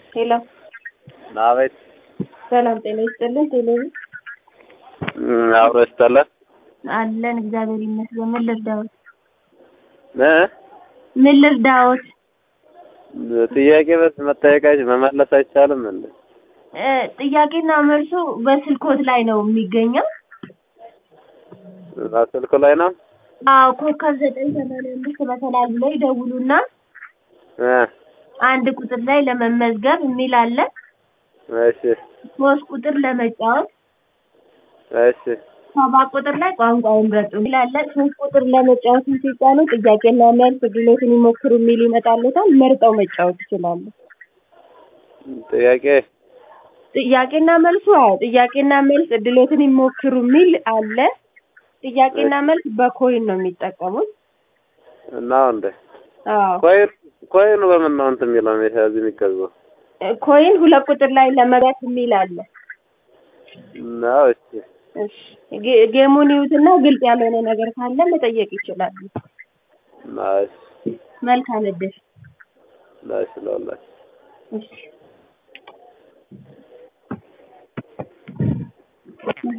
ሄሎ አቤት። ሰላም ጤና ይስጥልን። ቴሌቪ እም፣ አብሮ ይስጠለን አለን እግዚአብሔር ይመስገን። ምን ልርዳዎት? እ ምን ልርዳዎት? ጥያቄ በስ መጠየቃች መመለስ አይቻልም እንዴ? እ ጥያቄና መልሱ በስልኮት ላይ ነው የሚገኘው። ስልኩ ላይ ነው። አዎ ኮከብ ዘጠኝ ሰማንያ አምስት በተለያዩ ላይ ደውሉና እ አንድ ቁጥር ላይ ለመመዝገብ የሚል አለ። እሺ ሶስት ቁጥር ለመጫወት እሺ ሰባት ቁጥር ላይ ቋንቋውን ምረጡ የሚል አለ። ሶስት ቁጥር ለመጫወት ሲጫኑ ጥያቄና መልስ ድሎትን ይሞክሩ የሚል ይመጣለታል። መርጠው መጫወት ይችላሉ። ጥያቄ ጥያቄና መልሱ አዎ ጥያቄና መልስ እድሎትን ይሞክሩ የሚል አለ። ጥያቄና መልስ በኮይን ነው የሚጠቀሙት። እና እንዴ አዎ ኮይን ኮይኑ በምን ነው እንትን የሚለው እዚህ የሚገዛው ኮይን ሁለት ቁጥር ላይ ለመግባት የሚል አለ። ነው? እሺ እሺ ጌ- ጌሙን ይዩትና ግልጽ ያልሆነ ነገር ካለ መጠየቅ ይችላሉ። ናይስ መልካም እድል። ናይስ ለሁላችሁ እሺ